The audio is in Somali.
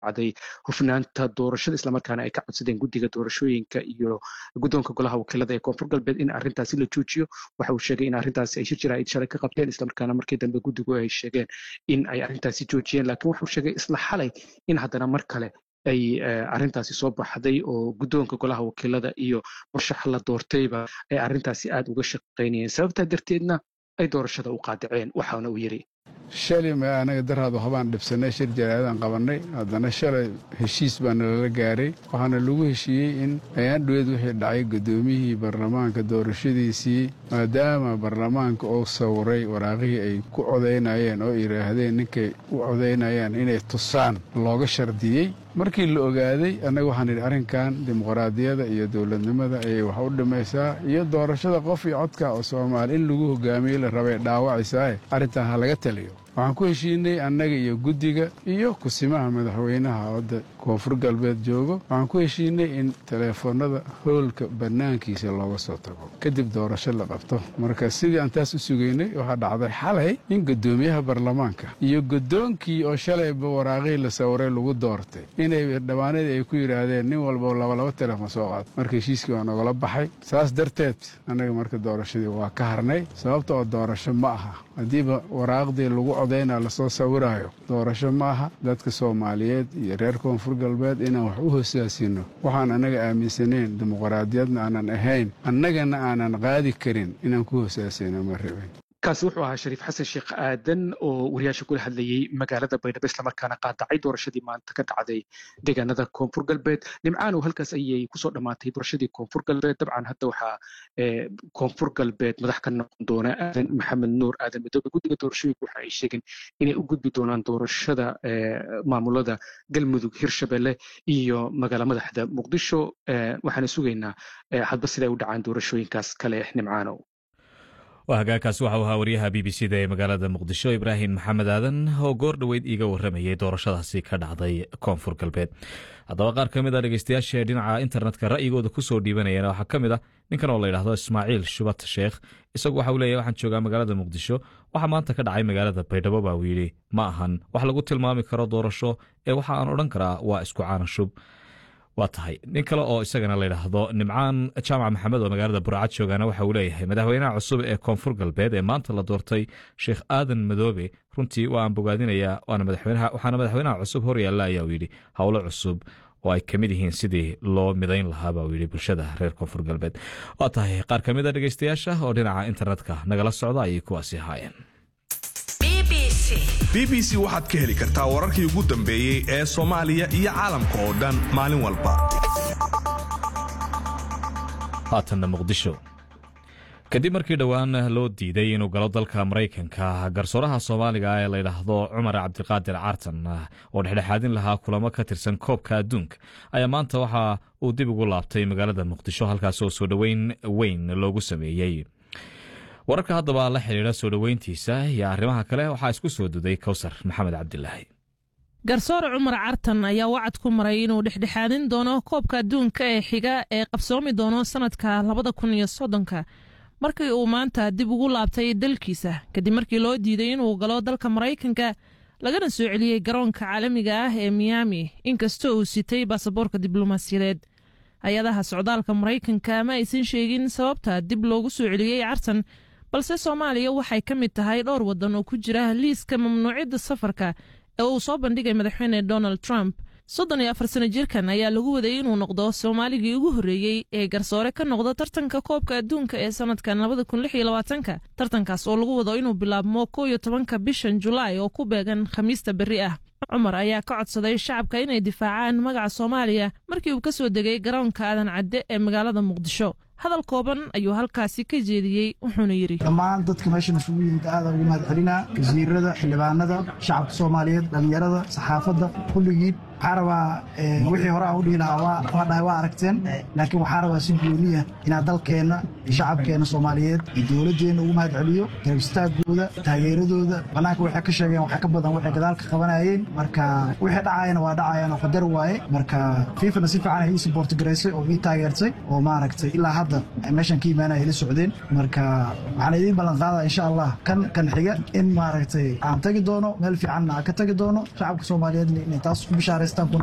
dhacday hufnaanta doorashada islamarkaana ay ka codsadeen guddiga doorashooyinka iyo guddoonka golaha wakiilada ee koonfur galbeed in arrintaasi la joojiyo waxa uu sheegay in arrintaasi ay shir jaraa'id shalay ka qabteen islamarkaana markii dambe guddigu ay sheegeen in ay arrintaasi joojiyeen laakiin wuxuu sheegay isla xalay in haddana mar kale ay arrintaasi soo baxday oo guddoonka golaha wakiilada iyo murshaxa la doortayba ay arrintaasi aad uga shaqaynayeen sababtaa darteedna ay doorashada u qaadaceen waxaana uu yidhi shalay ma anaga daraad waxbaan dhibsannay shir jaraa'idaan qabannay haddana shalay heshiis baa nalala gaaray waxaana lagu heshiiyey in ayaandhoweed wixii dhacay guddoomiyihii baarlamaanka doorashadiisii maadaama baarlamaanka uu sawiray waraaqihii ay ku codaynayeen oo yidhaahdeen ninkay u codaynayaan inay tusaan looga shardiyey markii la ogaaday annaga waxaan idhi arrinkan dimuqraadiyada iyo dowladnimada ayay wax u dhimaysaa iyo doorashada qof iyo codka oo soomaali in lagu hogaamiyey la rabay dhaawacaysaa arrintan ha laga taliyo waxaan ku heshiinay annaga iyo guddiga iyo kusimaha madaxweynaha wadda koonfur galbeed joogo waxaan ku heshiinay in teleefoonnada hoolka bannaankiisa looga soo tago kadib doorasho la qabto marka sidii aan taas u sugaynay waxaa dhacday xalay in guddoomiyaha baarlamaanka iyo guddoonkii oo shalayba waraaqihii la sawiray lagu doortay inay dhammaanadii ay ku yidhaahdeen nin walba labalaba teleefon soo qaad marka heshiiskii waa nogala baxay saas darteed annaga marka doorashadii waa ka harnay sababta oo doorasho ma aha haddiiba waraaqdii lagu codayna lasoo sawiraayo doorasho ma aha dadka soomaaliyeed iyo reer koonfur galbeed inaan wax u hosaasino waxaan annaga aaminsanayn dimuqraadiyadna aanan ahayn annagana aanan qaadi karin inaan ku hosaasino ma rabin kaasi wuxuu ahaa shariif xasan sheekh aadan oo wariyaasha kula hadlayey magaalada baydhabo islamarkaana qaadacay doorashadii maanta ka dhacday deegaanada koonfur galbeed nimcaanow halkaas ayay kusoo dhammaatay doorashadii koonfur galbeed dabcan hadda waxaa koonfur galbeed madax ka noqon doona aadan maxamed nuur aadan midoobe guddiga doorashooyinka waxa ay sheegeen inay u gudbi doonaan doorashada maamulada galmudug hirshabelle iyo magaala madaxda muqdisho waxaana sugaynaa hadba siday u dhacaan doorashooyinkaas kale nimcaanow waa hagaagkaasi waxau ahaa wariyaha b b c da ee magaalada muqdisho ibraahim maxamed aadan oo goor dhoweyd iiga warramayay doorashadaasi ka dhacday koonfur galbeed haddaba qaar ka mid a dhegeystayaasha dhinaca internetka ra'yigooda ku soo dhiibanayana waxaa ka mid ah ninkan oo la yidhaahdo ismaaciil shubat sheekh isagu waxa uu leeyahy waxaan joogaa magaalada muqdisho waxaa maanta ka dhacay magaalada baydhabo baa uu yidhi ma ahan wax lagu tilmaami karo doorasho ee waxa aan odhan karaa waa isku caanashub waa tahay nin kale oo isagana layidhaahdo nimcaan jaamac maxamed oo magaalada burcad joogaana waxa uu leeyahay madaxweynaha cusub ee koonfur galbeed ee maanta la doortay sheekh aadan madoobe runtii waa aan bogaadinayaa waxaana madaxweynaha cusub horyaalla ayaa uu yidhi howlo cusub oo ay ka mid yihiin sidii loo midayn lahaa baa uu yidhi bulshada reer koonfur galbeed waa tahay qaar ka mid a dhegeystayaasha oo dhinaca internetka nagala socda ayay kuwaasi ahaayeen b b c waxaad ka heli kartaa wararkii ugu dambeeyey ee soomaaliya iyo caalamka oo dhan maalin walba haatanna muqdisho kadib markii dhowaan loo diiday inuu galo dalka maraykanka garsooraha soomaaliga ee layidhaahdo cumar cabdiqaadir caartan oo dhexdhexaadin lahaa kulamo ka tirsan koobka adduunka ayaa maanta waxa uu dib ugu laabtay magaalada muqdisho halkaas oo soo dhoweyn weyn loogu sameeyey wararka haddaba la xidhiidha soo dhoweyntiisa iyo arrimaha kale waxaa isku soo duday kowsar maxamed cabdilaahi garsoore cumar cartan ayaa wacad ku maray inuu dhexdhexaadin doono koobka adduunka ee xiga ee qabsoomi doono sannadka labada kun iyo soddonka markii uu maanta dib ugu laabtay dalkiisa kadib markii loo diiday inuu galo dalka maraykanka lagana soo celiyey garoonka caalamiga ah ee miyaami inkastoo uu sitay baasaboorka diblomaasiyadeed hay-adaha socdaalka maraykanka ma aysan sheegin sababta dib loogu soo celiyey cartan balse soomaaliya waxay ka mid tahay dhowr waddan oo ku jira liiska mamnuucidda safarka ee uu soo bandhigay madaxweyne donald trump soddon iyo afar sano jirkan ayaa lagu waday inuu noqdo soomaaligii ugu horreeyey ee garsoore ka noqda tartanka koobka adduunka ee sannadkan labada kun lix iyo labaatanka tartankaas oo lagu wado inuu bilaabmo kow iyo tobanka bishan julaay oo ku beegan khamiista berri ah cumar ayaa ka codsaday shacabka inay difaacaan magaca soomaaliya markii uu ka soo degay garoonka aadan cadde ee magaalada muqdisho hadal kooban ayuu halkaasi ka jeediyey wuxuuna yidhi dhammaan dadka meeshan isugu yimid aada ugu mahad celinaa wasiirada xildhibaanada shacabka soomaaliyeed dhallinyarada saxaafadda kulligiin waxaa rabaa wixii hore aan u dhihi lahaa waa dhahay waa aragteen laakiin waxaa rabaa si gooniya inaad dalkeenna iyo shacabkeenna soomaaliyeed iyo dowladdeenna ugu mahad celiyo garabistaaggooda taageeradooda bannaanka waxay ka sheegeen waxaa ka badan waxay gadaalka qabanayeen marka wixii dhacayana waa dhacayaan oo qadar waaye marka fiifana si fiican ay ii saboorti garaysay oo ii taageertay oo maaragtay ilaa hadda meeshan ka imaanaya ila socdeen marka waxaan idiin ballan qaadaa insha allah kan kan xiga in maaragtay aan tagi doono meel fiicanna aan ka tagi doono shacabka soomaaliyeedna inay taas ku bishaaraysa heestan